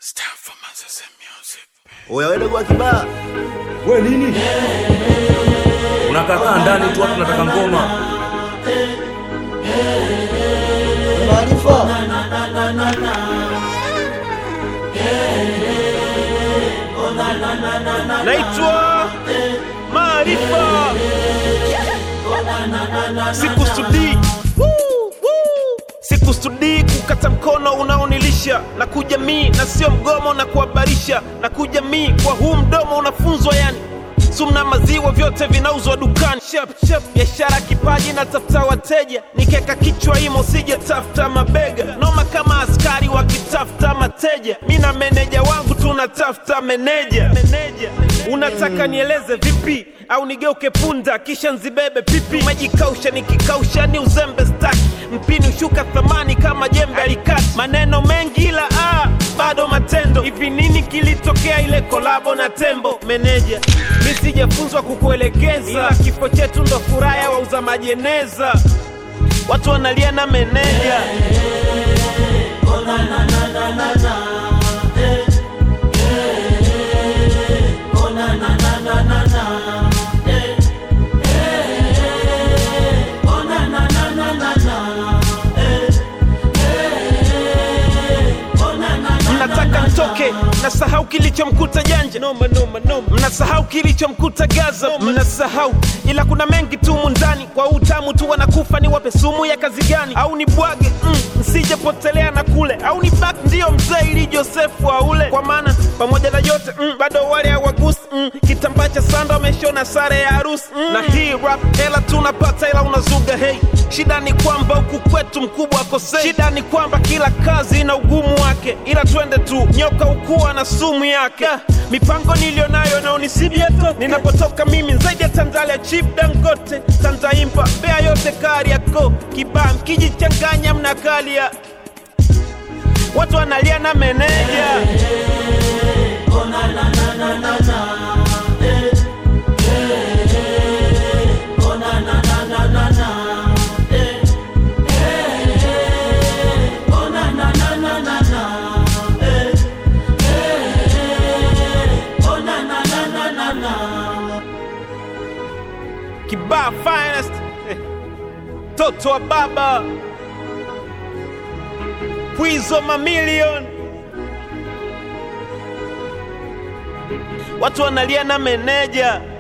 Stand for Manchester Music. Oya wewe dogo wa kibaa. We nini? Unakakaa ndani tu watu nataka ngoma. Maarifa. naitwa Maarifa, sikusudii Woo, woo. sikusudii kukata mkono unaonilisha na kujamii na sio mgomo na kuhabarisha na kujamii kwa huu mdomo unafunzwa yani sumna maziwa vyote vinauzwa dukani Shep, shep, biashara kipaji na tafuta wateja nikeka kichwa imo sije tafuta mabega noma kama askari wakitafuta mateja mi na meneja wangu tunatafuta meneja meneja unataka nieleze vipi au nigeuke punda kisha nzibebe pipi majikausha nikikausha ni uzembe staki mpini ushuka thamani kama jembe alikati maneno mengi ila ah, bado matendo hivi nini kilitokea ile kolabo na tembo meneja mi sijafunzwa kukuelekeza ila kifo chetu ndo furaha ya wauza majeneza watu wanalia na meneja mnataka ntoke mnasahau kilichomkuta janja noma, noma, noma. mnasahau kilichomkuta gaza mnasahau ila kuna mengi tu mundani kwa utamu tu wanakufa ni wape sumu ya kazi gani au ni bwage mm, msijepotelea na kule au ni bak ndiyo mzee ili josefu aule kwa maana pamoja na yote mm, bado wale hawagusi mm, kitambaa cha sanda wameshona sare ya harusi mm. na hii rap hela tunapata ila unazuga hei shida ni kwamba huku kwetu mkubwa akosei shida ni kwamba kila kazi ina ugumu wake ila twende tu nyoka ukuwa na sumu yake yeah. mipango niliyonayo naonisibia toke ninapotoka mimi zaidi ya tandalia chief dangote tantaimba bea yote kari yako kibaa mkijichanganya mnakalia watu wanalia na meneja kibaa finest Eh, toto wa baba pwizo mamilion watu wanalia na meneja